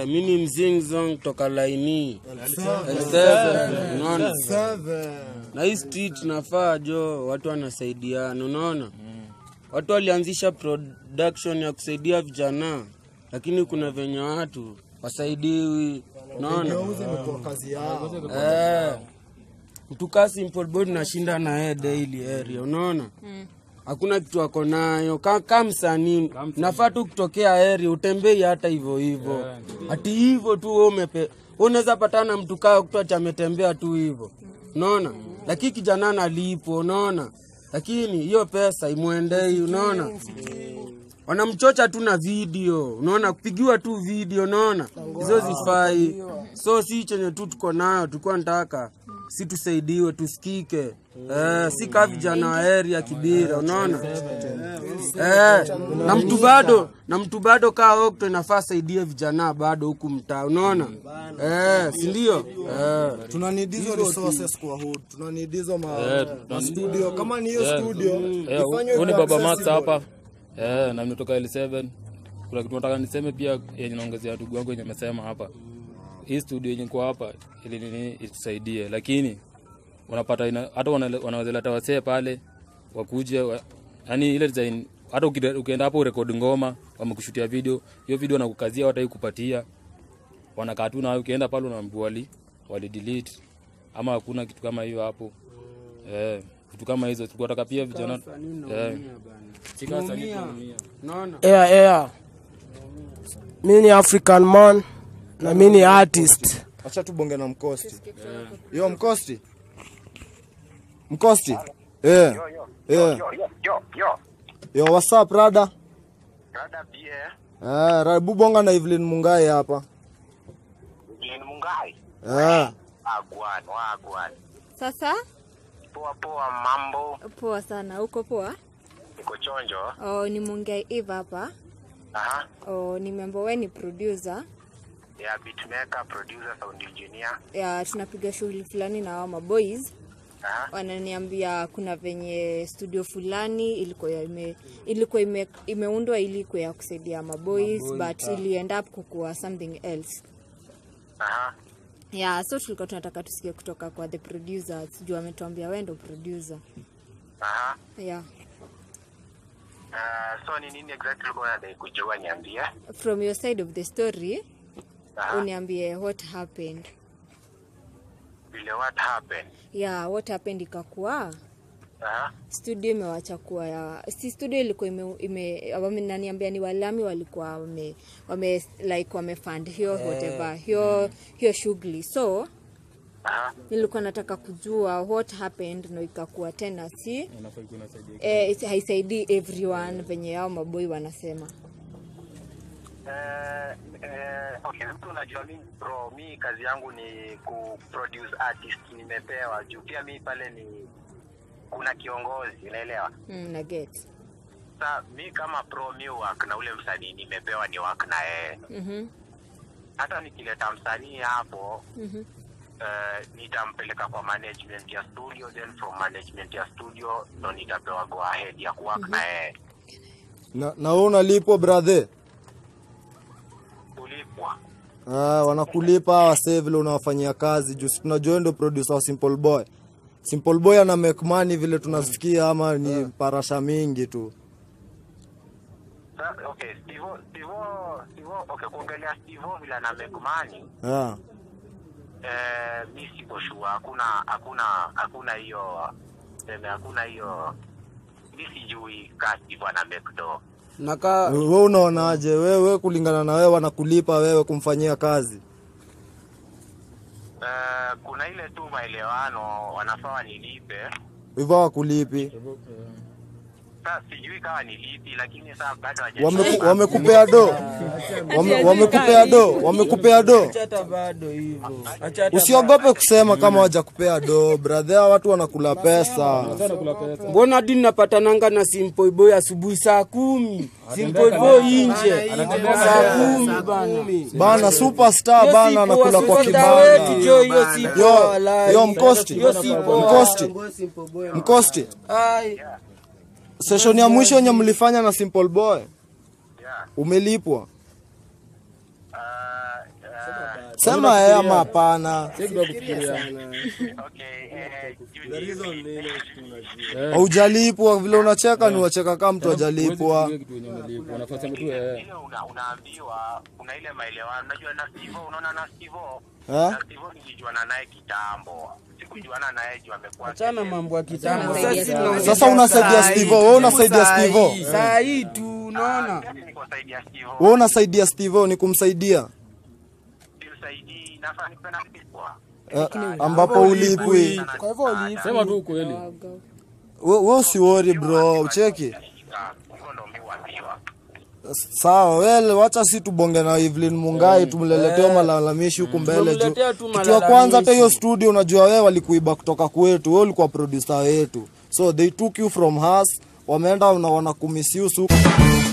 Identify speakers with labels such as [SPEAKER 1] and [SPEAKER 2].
[SPEAKER 1] Eh, mi ni mzingzong toka laini L7, unaona na hii street nafaa jo watu wanasaidiana unaona watu walianzisha production ya kusaidia vijana lakini kuna venye watu wasaidiwi unaona eh, mtu kaa simple boy tunashinda na yeye daily area unaona hakuna kitu ako nayo ka, ka msanii nafaa tu kutokea area utembei hata hivyo hivyo ati hivyo tu wewe umepe wewe unaweza patana na mtu kaa kutu ati ametembea tu hivyo unaona lakini kijana analipo unaona lakini hiyo pesa imwendei unaona wanamchocha tu na video unaona kupigiwa tu video unaona hizo zifai so si chenye tu tuko nayo tulikuwa nataka si tusaidiwe tusikike eh, si kaa vijana wa area kibira unaona eh, na mtu bado na mtu bado kaa okto inafaa saidie vijana bado huku mtaa unaona eh, sindio eh.
[SPEAKER 2] tuna need hizo resources kwa hood tuna need hizo ma, ma studio kama ni hiyo studio
[SPEAKER 3] Eh,
[SPEAKER 2] ifanywe
[SPEAKER 3] huyu ni
[SPEAKER 2] kwa
[SPEAKER 3] baba Max
[SPEAKER 2] accessible.
[SPEAKER 3] hapa eh, na nimetoka L7. Kuna kitu nataka niseme pia yenye naongezea ndugu wangu yenye amesema hapa. Hii studio yenye kwa hapa ili nini itusaidie, lakini unapata ina, hata wana- wanaweza leta wasee pale wakuje wa, yani ile design hata ukide- ukienda hapo urekodi ngoma wamekushutia video, hiyo video wanakukazia watai kupatia wanakaa tu na ukienda pale unaambiwa wali wali delete ama hakuna kitu kama hiyo hapo eh, vitu kama hizo tunataka pia vijana eh, Chika wasanii tunaumia.
[SPEAKER 1] unaona
[SPEAKER 4] yeah, yeah. mi ni african man na mi ni artist
[SPEAKER 2] acha tubonge na mkosti yo mkosti mkosti yeah. Yeah.
[SPEAKER 5] Yo, yo, yo, yo.
[SPEAKER 2] yo what's up rada
[SPEAKER 5] Rada pia.
[SPEAKER 2] eh, rabu bonga na Evelyn Mungai hapa
[SPEAKER 5] Jini Mungai.
[SPEAKER 2] eh.
[SPEAKER 5] Wagwan, wagwan.
[SPEAKER 6] Sasa
[SPEAKER 5] Poa poa mambo.
[SPEAKER 6] poa sana, uko poa?
[SPEAKER 5] Niko chonjo.
[SPEAKER 6] Oh, ni Mungai Eve hapa.
[SPEAKER 5] Aha.
[SPEAKER 6] Oh, nimeambiwa wewe ni producer.
[SPEAKER 5] Ya beatmaker, producer, sound engineer.
[SPEAKER 6] Ya, tunapiga shughuli fulani na hao maboys
[SPEAKER 5] Aha.
[SPEAKER 6] wananiambia kuna venye studio fulani ilikuwa ime, ilikuwa ime, imeundwa ili ikuwa ya kusaidia maboys but ili end up kukuwa something else
[SPEAKER 5] Aha.
[SPEAKER 6] yeah so tulikuwa tunataka tusikie kutoka kwa the producers juu ametuambia wewe ndo producer
[SPEAKER 5] Aha.
[SPEAKER 6] yeah
[SPEAKER 5] Uh, so ni nini exactly ulikuwa unadai kujua niambie?
[SPEAKER 6] from your side of the story
[SPEAKER 5] Aha.
[SPEAKER 6] uniambie what happened
[SPEAKER 5] Vile what happened?
[SPEAKER 6] yeah what happened ikakuwa
[SPEAKER 5] Aha.
[SPEAKER 6] studio imewacha kuwa ya si studio ilikuwa ime, ime wamenaniambia ni walami walikuwa wame, wame like wamefund hiyo whatever hiyo hiyo shughuli so
[SPEAKER 5] Aha.
[SPEAKER 6] nilikuwa nataka kujua what happened no ikakuwa tena si eh, isi- haisaidii everyone venye yao maboi wanasema
[SPEAKER 5] Eh, eh, okay, mtu unajua mi bro, mi kazi yangu ni ku produce artist nimepewa juu pia mi pale ni kuna kiongozi unaelewa
[SPEAKER 6] mm, na get
[SPEAKER 5] sa mi kama pro mi work na ule msanii nimepewa ni work na yeye
[SPEAKER 6] mm-hmm.
[SPEAKER 5] hata nikileta msanii hapo
[SPEAKER 6] Mhm.
[SPEAKER 5] eh, nitampeleka kwa management ya studio then from management ya studio ndo nitapewa go ahead ya kuwork na yeye
[SPEAKER 2] na, na wewe unalipwa brother
[SPEAKER 5] kulipwa
[SPEAKER 2] Ah, wanakulipa wasee vile unawafanyia kazi juu si tunajua wewe ndio producer wa Simple Boy. Simple Boy ana make money vile tunasikia ama ni parasha mingi tu.
[SPEAKER 5] Sa, okay stivo stivo stivo okay kuongelea stivo vile ana make money
[SPEAKER 2] Ah.
[SPEAKER 5] eh, mi siko sure hakuna hakuna hakuna hiyo seme hakuna hiyo mi sijui ka stivo ana make do
[SPEAKER 1] nakaa
[SPEAKER 2] Wewe unaonaje? Wewe kulingana na wewe wanakulipa wewe kumfanyia kazi.
[SPEAKER 5] eh, kuna ile tu maelewano wanafaa wanilipe
[SPEAKER 2] Hivyo hawakulipi.
[SPEAKER 5] sa sijui kama nilipi lakini saa bado hawaja-
[SPEAKER 2] Wameku, wamekupea do. Wame, wamekupea do. Wamekupea do.
[SPEAKER 1] hata bado hivyo Acha hata
[SPEAKER 2] Usiogope kusema kama hawajakupea do. Brother, watu wanakula pesa.
[SPEAKER 1] mbona hadi napatananga na Simple Boy asubuhi saa kumi Simple Boy nje saa kumi bana
[SPEAKER 2] Bana superstar
[SPEAKER 1] Hiyo
[SPEAKER 2] bana
[SPEAKER 1] si poa,
[SPEAKER 2] anakula kwa
[SPEAKER 1] superstar wetu,
[SPEAKER 2] kibanda.
[SPEAKER 1] jo, hiyo si poa,
[SPEAKER 2] Yo,
[SPEAKER 1] walai.
[SPEAKER 2] yo mkosti.
[SPEAKER 1] Hiyo si poa.
[SPEAKER 2] Mkosti. Mkosti.
[SPEAKER 1] Ai,
[SPEAKER 2] Session ya mwisho yenye mlifanya na Simple Boy
[SPEAKER 5] Yeah.
[SPEAKER 2] umelipwa.
[SPEAKER 5] Ah,
[SPEAKER 2] sema ee ama hapana
[SPEAKER 3] si kitu ya kufikiria
[SPEAKER 5] Okay, eh, juu-
[SPEAKER 2] haujalipwa vile unacheka ni wacheka kama mtu
[SPEAKER 3] Huwezi
[SPEAKER 2] hajalipwa
[SPEAKER 3] kufikiria kitu yenye unalipwa unafaa sema tu eh
[SPEAKER 5] ile una, unaambiwa kuna ile maelewano unajua na Stivo unaona na Stivo
[SPEAKER 2] Eh?
[SPEAKER 5] na Stivo nilijuana naye kitambo sikujuana naye juu amekuwa
[SPEAKER 1] achana mambo ya kitambo
[SPEAKER 6] Unasaidia
[SPEAKER 1] Sasa
[SPEAKER 6] Stivo.
[SPEAKER 1] si
[SPEAKER 2] Sasa unasaidia
[SPEAKER 1] saa hii,
[SPEAKER 2] Stivo, wewe unasaidia
[SPEAKER 1] saa
[SPEAKER 2] Stivo.
[SPEAKER 1] hii, saa hii tu unaona
[SPEAKER 5] Mimi niko saidi ya Stivo
[SPEAKER 2] we unasaidia Steve ni kumsaidia
[SPEAKER 5] siusaidii nafaa nipe na kulipwa
[SPEAKER 2] eh, ambapo ulipwi
[SPEAKER 4] Kwa hivyo uliipa.
[SPEAKER 3] sema tu ukweli
[SPEAKER 2] we we usiwori bro ucheki
[SPEAKER 5] hivyo ndo mi huambiwa
[SPEAKER 2] sawa wele wacha si tubonge na Evelyn Mungai tumleleteo malalamishi huku mbele juu
[SPEAKER 1] Tumletea tu
[SPEAKER 2] kitu ya kwanza hata hiyo
[SPEAKER 1] malalamishi.
[SPEAKER 2] studio unajua wewe walikuiba kutoka kwetu wewe ulikuwa producer wetu so they took you from us wameenda na wanakumisuse huku